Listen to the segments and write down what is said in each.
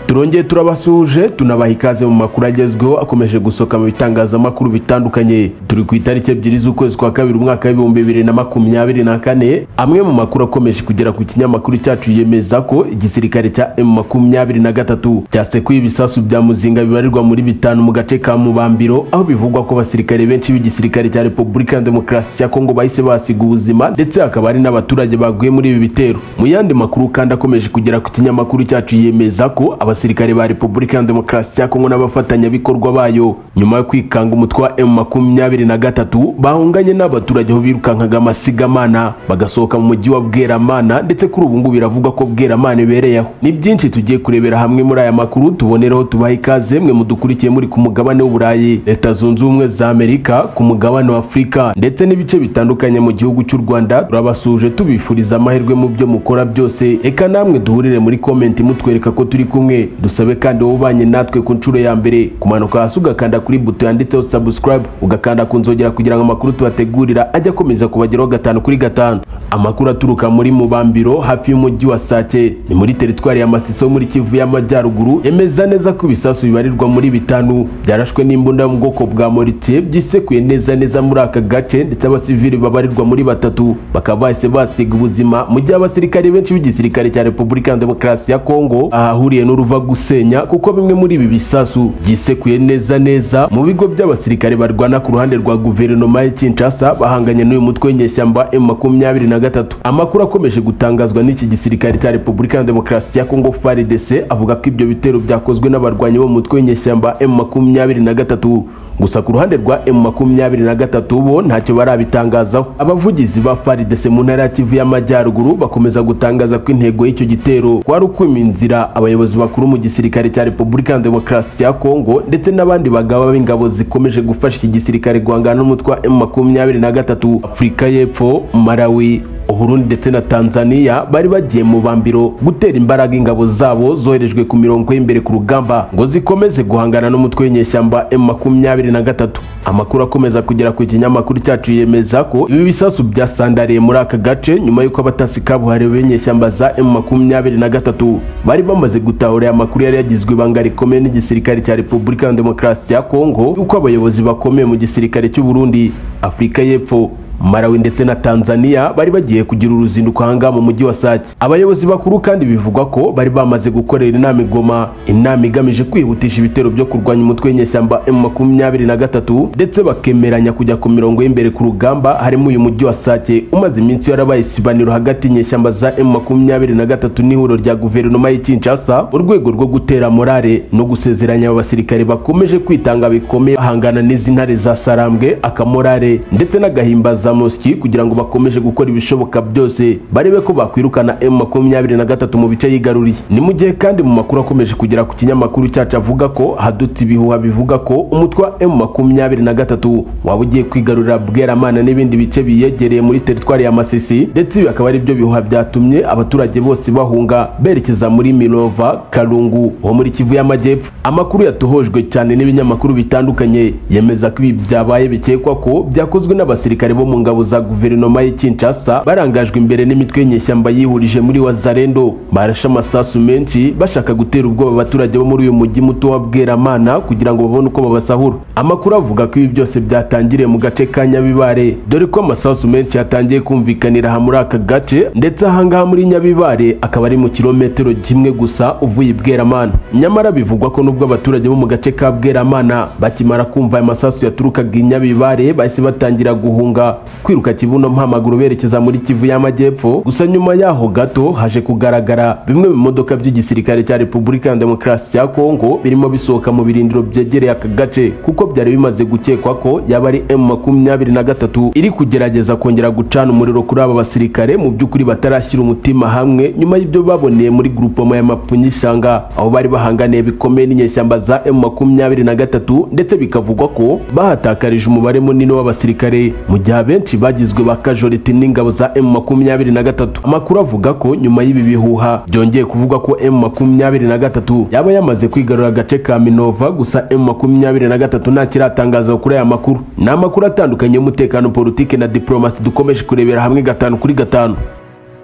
turongeye turabasuhuje tunabaha ikaze mu makuru agezweho akomeje gusohoka mu bitangazamakuru bitandukanye turi ku itariki ebyiri z'ukwezi kwa kabiri umwaka w'ibihumbi bibiri na makumyabiri na kane amwe mu makuru akomeje kugera ku kinyamakuru cyacu yemeza ko igisirikare cya emu makumyabiri na gatatu cyasekuye ibisasu bya muzinga bibarirwa muri bitanu mu gace ka mubambiro aho bivugwa ko abasirikare benshi b'igisirikare cya repubulika ya demokarasi ya kongo bahise basiga ubuzima ndetse hakaba hari n'abaturage baguye muri ibi bitero mu yandi makuru kandi akomeje kugera ku kinyamakuru cyacu yemeza ko abasirikare ba repubulika ya demokarasi ya kongo n'abafatanyabikorwa bayo nyuma yo kwikanga umutwe wa emu makumyabiri na gatatu bahunganye n'abaturage aho birukankaga amasigamana bagasohoka mu mujyi wa bweramana ndetse kuri ubu ngubu biravugwa ko bweramana ibereye aho ni byinshi tugiye kurebera hamwe muri aya makuru tubonereho tubaha ikaze mwe mudukurikiye muri ku mugabane w'uburayi leta zunze ubumwe za amerika ku mugabane wa afurika ndetse n'ibice bitandukanye mu gihugu cy'u rwanda turabasuje tubifuriza amahirwe mu byo mukora byose reka namwe duhurire muri komenti mutwereka ko turi kumwe dusabe kandi wowe ubanye natwe ku nshuro ya mbere kumanuka hasi ugakanda kuri buto yanditseho subscribe ugakanda ku nzogera kugira ngo amakuru tubategurira ajye akomeza kubageraho gatanu kuri gatanu amakuru aturuka muri mubambiro hafi y'umujyi wa sake ni muri teritwari ya masiso muri kivu y'amajyaruguru yemeza neza ko ibisasu bibarirwa muri bitanu byarashwe n'imbunda yo mu bwoko bwa moritiye byisekuye neza neza muri aka gace ndetse abasivili babarirwa muri batatu bakaba bahise basiga ubuzima mu gihe abasirikare benshi b'igisirikare cya repubulika ya demokarasi ya kongo ahahuriye n'uruva gusenya kuko bimwe muri ibi bisasu byisekuye neza neza mu bigo by'abasirikare barwana ku ruhande rwa guverinoma ya kinshasa bahanganye n'uyu mutwe w'inyeshyamba m makumyabiri na gatatu amakuru akomeje gutangazwa n'iki gisirikare cya repubulika ya demokarasi ya kongo faridese avuga ko ibyo bitero byakozwe n'abarwanyi bo mu mutwe w'inyeshyamba m makumyabiri na gatatu gusa ku ruhande rwa m makumyabiri na gatatu bo ntacyo barabitangazaho abavugizi ba faridese mu ntara ya kivu y'amajyaruguru bakomeza gutangaza ko intego y'icyo gitero kwari ukwima inzira abayobozi bakuru mu gisirikare cya repubulika ya demokarasi ya kongo ndetse n'abandi bagaba b'ingabo zikomeje gufasha iki gisirikare guhangana n'umutwe wa m makumyabiri na gatatu afurika y'epfo malawi uburundi ndetse na tanzania bari bagiye mu bambiro gutera imbaraga ingabo zabo zoherejwe ku mirongo y'imbere ku rugamba ngo zikomeze guhangana n'umutwe w'inyeshyamba m makumyabiri na gatatu amakuru akomeza kugera ku kinyamakuru cyacu yemeza ko ibi bisasu byasandariye muri aka gace nyuma y'uko abatasi kabuhariwe b'inyeshyamba za m makumyabiri na gatatu bari bamaze gutahura aya makuru yari yagizwe ibanga rikomeye n'igisirikare cya repubulika ya demokarasi ya kongo y'uko abayobozi bakomeye mu gisirikare cy'uburundi afurika y'epfo malawi ndetse na tanzania bari bagiye kugira uruzinduko ahangaha mu mujyi wa sake abayobozi bakuru kandi bivugwa ko bari bamaze gukorera inama igoma inama igamije kwihutisha ibitero byo kurwanya umutwe w'inyeshyamba m makumyabiri na gatatu ndetse bakemeranya kujya ku mirongo y'imbere ku rugamba harimo uyu mujyi wa sake umaze iminsi yarabaye isibaniro hagati y'inyeshyamba za m makumyabiri na gatatu n'ihuriro rya guverinoma y'i kinshasa mu rwego rwo gutera morale no gusezeranya aba basirikare bakomeje kwitanga bikomeye bahangana n'izi ntare za sarambwe akamorale ndetse n'agahimbaza Mosiki kugira ngo bakomeje gukora ibishoboka byose barebe ko bakwirukana M makumyabiri na gatatu mu bice yigaruriye ni mu gihe kandi mu makuru akomeje kugera ku kinyamakuru cyacu avuga ko hadutse ibihuha bivuga ko umutwe wa M makumyabiri na gatatu waba ugiye kwigarurira Bweramana n'ibindi bice biyegereye muri teritwari ya Masisi ndetse ibi akaba ari byo bihuha byatumye abaturage bose bahunga berekeza muri Minova Karungu ho muri Kivu y'Amajyepfo amakuru yatuhojwe cyane n'ibinyamakuru bitandukanye yemeza ko ibi byabaye bikekwa ko byakozwe n'abasirikare bo mu ngabo za guverinoma y'i Kinshasa barangajwe imbere n'imitwe y'inyeshyamba yihurije muri Wazarendo barashe amasasu menshi bashaka gutera ubwoba abaturage bo muri uyu mujyi muto wa Bweramana kugira ngo babone uko babasahura amakuru avuga ko ibi byose byatangiriye mu gace ka Nyabibare dore ko amasasu menshi yatangiye kumvikanira aha muri aka gace ndetse ahangaha muri Nyabibare akaba ari mu kilometero kimwe gusa uvuye i Bweramana nyamara bivugwa ko nubwo abaturage bo mu gace ka Bweramana bakimara kumva aya masasu yaturukaga i Nyabibare bahise batangira guhunga kwiruka kibuno mpamaguru berekeza muri kivu y'amajyepfo gusa nyuma yaho gato haje kugaragara bimwe mu bimodoka by'igisirikare cya repubulika ya demokarasi ya kongo birimo bisohoka mu birindiro byegereye aka gace kuko byari bimaze gukekwa ko yaba ari m makumyabiri na gatatu iri kugerageza kongera gucana umuriro kuri aba basirikare mu by'ukuri batarashyira umutima hamwe nyuma y'ibyo baboneye muri grupoma ya mapfunyishyanga aho bari bahanganiye bikomeye n'inyeshyamba za m makumyabiri na gatatu ndetse bikavugwa ko bahatakarije umubare munini w'abasirikare mu gihe benshi bagizwe ba kajoriti n'ingabo za m makumyabiri na gatatu amakuru avuga ko nyuma y'ibi bihuha byongeye kuvuga ko m makumyabiri na gatatu yaba yamaze kwigarura agace ka minova gusa m makumyabiri na gatatu ntakiratangaza kuri aya makuru ni amakuru atandukanye y'umutekano politiki na diporomasi dukomeje kurebera hamwe gatanu kuri gatanu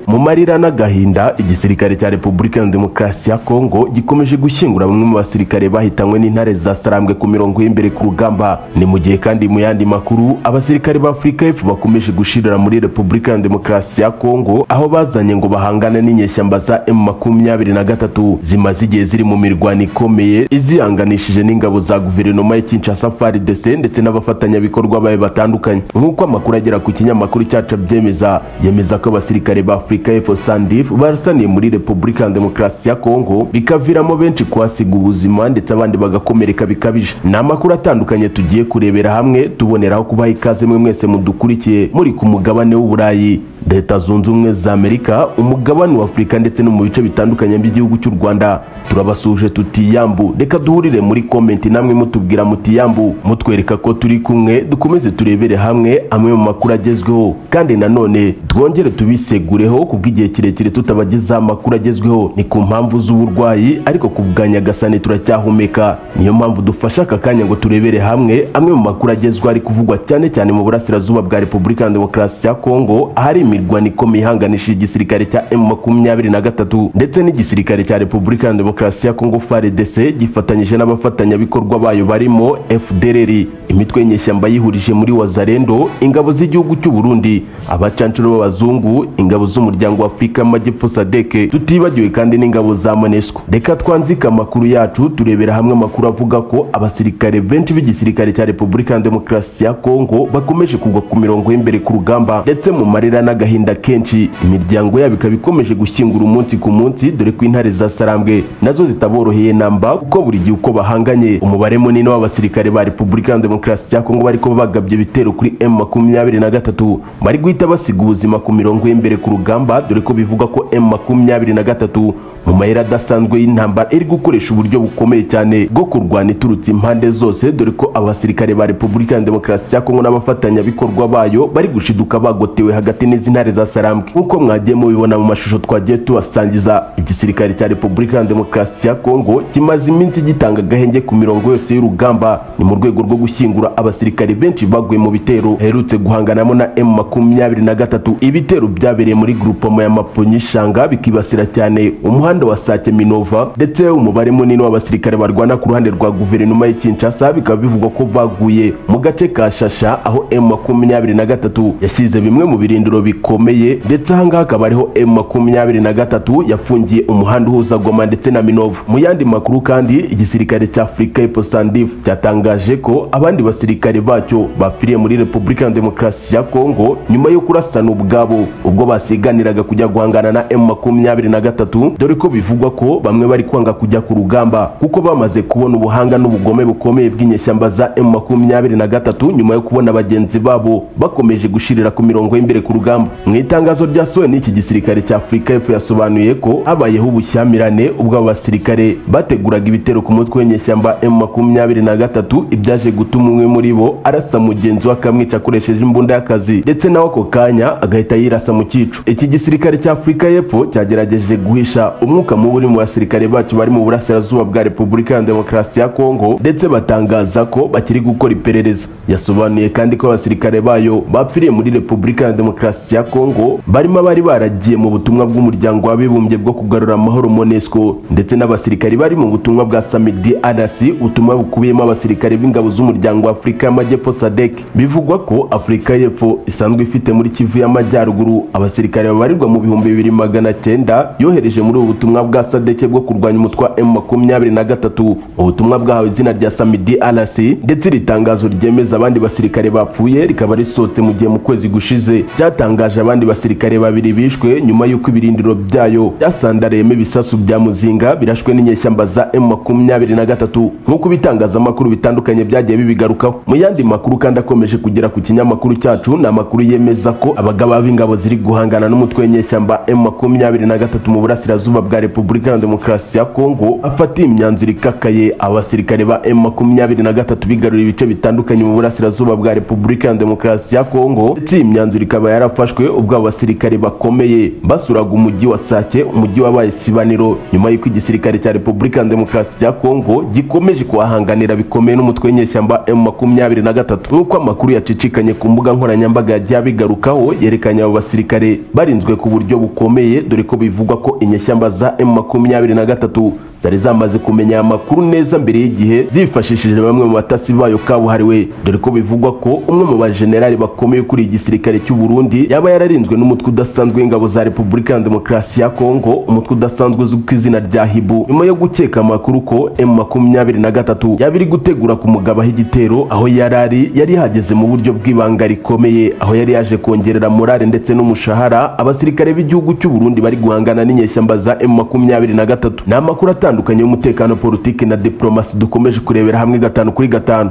mu marira n'agahinda igisirikare cya repubulika ya demokarasi ya kongo gikomeje gushyingura bamwe mu basirikare bahitanywe n'intare zasarambwe ku mirongo y'imbere ku rugamba ni mu gihe kandi mu yandi makuru abasirikare ba afurika y'epfo bakomeje gushirira muri repubulika ya demokarasi ya kongo aho bazanye ngo bahangane n'inyeshyamba za m makumyabiri na gatatu zimaze igihe ziri mu mirwano ikomeye izihanganishije n'ingabo za guverinoma ya kinshasa frdc ndetse n'abafatanyabikorwa bayo batandukanye nk'uko amakuru agera ku kinyamakuru cyacu abyemeza yemeza ko abasirikare ba afurika y'epfo sandif barasaniye muri repubulika ya demokarasi ya kongo bikaviramo benshi kuhasiga ubuzima ndetse abandi bagakomereka bikabije ni amakuru atandukanye tugiye kurebera hamwe tuboneraho kubaha ikaze mwe mwese mudukurikiye muri ku mugabane w'uburayi leta zunze ubumwe za amerika umugabane wa afurika ndetse no mu bice bitandukanye by'igihugu cy'u rwanda turabasuje tuti yambu reka duhurire muri komenti namwe mutubwira muti yambu mutwereka ko turi kumwe dukomeze turebere hamwe amwe mu makuru agezweho kandi nanone twongere tubisegureho kubwo igihe kirekire tutabagezaho amakuru agezweho ni ku mpamvu z'uburwayi ariko ku bwa nyagasani turacyahumeka niyo mpamvu dufashe aka kanya ngo turebere hamwe amwe mu makuru agezweho ari kuvugwa cyane cyane mu burasirazuba bwa repubulika ya demokarasi ya kongo ahari imirwano ikomeye ihanganishije igisirikare cya m makumyabiri na gatatu ndetse n'igisirikare cya repubulika ya demokarasi ya kongo frdc gifatanyije n'abafatanyabikorwa bayo barimo fdrr imitwe y'inyeshyamba yihurije muri wazarendo ingabo z'igihugu cy'u burundi abacancuro b'abazungu ingabo z'umuryango wa afurika y'amajyepfo sadeke tutibagiwe kandi n'ingabo za monesco reka twanzike amakuru yacu turebera hamwe amakuru avuga ko abasirikare benshi b'igisirikare cya repubulika ya demokarasi ya kongo bakomeje kugwa ku mirongo y'imbere ku rugamba ndetse mu marira n'agahinda kenshi imiryango yabo ikaba ikomeje gushyingura umunsi ku munsi dore ko intare zasarambwe nazo zitaboroheye namba kuko buri gihe uko bahanganye umubare munini w'abasirikare ba repubulika ya demokarasi ya kongo bariko bagabye ibitero kuri m makumyabiri na gatatu bari guhita basiga ubuzima ku mirongo y'imbere ku rugamba dore ko bivuga ko m makumyabiri na gatatu mu mayira adasanzwe y'intambara iri gukoresha uburyo bukomeye cyane bwo kurwana iturutse impande zose dore ko abasirikare ba repubulika ya demokarasi ya kongo n'abafatanyabikorwa bayo bari gushiduka bagotewe hagati n'izi ntare za sarambwe nk'uko mwagiye mubibona mu mashusho twagiye tubasangiza igisirikare cya repubulika ya demokarasi ya kongo kimaze iminsi gitanga agahenge ku mirongo yose y'urugamba ni mu rwego rwo gushyingura abasirikare benshi baguye mu bitero herutse guhanganamo na m makumyabiri na gatatu ibitero byabereye muri grupoma ya mapfonyishanga bikibasira cyane umuhanda wa sake minova ndetse umubare munini w'abasirikare barwana ku ruhande rwa guverinoma ya kinshasa bikaba bivugwa ko baguye mu gace ka shasha aho m makumyabiri na gatatu yashyize bimwe mu birindiro bikomeye ndetse ahangaha akaba ariho m makumyabiri na gatatu yafungiye umuhanda uhuza goma ndetse na minova mu yandi makuru kandi igisirikare cya afurika y'epfo sandif cyatangaje ko abandi basirikare bacyo bapfiriye muri repubulika ya demokarasi ya kongo nyuma yo kurasana ubwabo ubwo basiganiraga kujya guhangana na m makumyabiri na gatatu dore ko bivugwa ko bamwe bari kwanga kujya ku rugamba kuko bamaze kubona ubuhanga n'ubugome bukomeye bw'inyeshyamba za m makumyabiri na gatatu nyuma yo kubona bagenzi babo bakomeje gushirira ku mirongo y'imbere ku rugamba mu itangazo ryasohowe n'iki gisirikare cya afurika y'epfo yasobanuye ko habayeho ubushyamirane ubwo aba basirikare bateguraga ibitero ku mutwe w'inyeshyamba m makumyabiri na gatatu ibyaje gutuma umwe muri bo arasa mugenzi we akamwica akoresheje imbunda y'akazi ndetse nawe ako kanya agahita yirasa mu cyico iki gisirikare cya afurika y'epfo cyagerageje guhisha umwuka mubi uri mu basirikare bacu bari mu burasirazuba bwa repubulika ya demokarasi ya kongo ndetse batangaza ko bakiri gukora iperereza yasobanuye kandi ko abasirikare bayo bapfiriye muri repubulika ya demokarasi ya kongo barimo abari baragiye mu butumwa bw'umuryango w'abibumbye bwo kugarura amahoro monesco ndetse n'abasirikari bari mu butumwa bwa summit drc ubutumwa bukubiyemo abasirikare b'ingabo z'umuryango wa afurika y'amajyepfo sadek bivugwa ko afurika y'epfo isanzwe ifite muri kivu y'amajyaruguru abasirikare babarirwa mu bihumbi bibiri magana cyenda yohereje muri ubu butumwa bwa sadeke bwo kurwanya umutwe wa m makumyabiri na gatatu ubutumwa bwahawe izina rya samidi rc ndetse iri tangazo ryemeza abandi basirikare bapfuye rikaba risohotse mu gihe mu kwezi gushize ryatangaje abandi basirikare babiri bishwe nyuma y'uko ibirindiro byayo byasandareyemo ibisasu bya muzinga birashwe n'inyeshyamba za m makumyabiri na gatatu nk'uko ibitangazamakuru bitandukanye byagiye bibigarukaho mu yandi makuru kandi akomeje kugera ku kinyamakuru cyacu ni amakuru yemeza ko abagaba b'ingabo ziri guhangana n'umutwe w'inyeshyamba m makumyabiri na gatatu mu burasirazuba bwa repubulika ya demokarasi ya kongo afatiye imyanzuro ikakaye abasirikare ba m makumyabiri na gatatu bigarura ibice bitandukanye mu burasirazuba bwa repubulika ya demokarasi ya kongo ndetse iyi myanzuro ikaba yarafashwe ubwo abasirikare bakomeye basuraga umujyi wa sake umujyi wabaye isibaniro nyuma y'uko igisirikare cya repubulika ya demokarasi ya kongo gikomeje kuhahanganira bikomeye n'umutwe w'inyeshyamba m makumyabiri na gatatu nk'uko amakuru yacicikanye ku mbuga nkoranyambaga yagiye abigarukaho yerekanye abo basirikare bari zarinzwe ku buryo bukomeye dore ko bivugwa ko inyeshyamba za M makumyabiri na gatatu zari zamaze kumenya aya makuru neza mbere y'igihe zifashishije bamwe mu batasi bayo kabuhariwe dore ko bivugwa ko umwe mu bajenerali bakomeye kuri igisirikare cy'u Burundi yaba yararinzwe n'umutwe udasanzwe w'ingabo za Repubulika ya Demokarasi ya Kongo umutwe udasanzwe uzwi ku izina rya Hibu nyuma yo gukeka amakuru ko M makumyabiri na gatatu yaba iri gutegura kumugabaho igitero aho yari ari yari yahageze mu buryo bw'ibanga rikomeye aho yari yaje kongerera morale ndetse n'umushahara abasirikare b'igihugu cy'u Burundi bari guhangana n'inyeshyamba za M makumyabiri na gatatu ni amakuru atandukanye y'umutekano politiki na diplomasi dukomeje kurebera hamwe gatanu kuri gatanu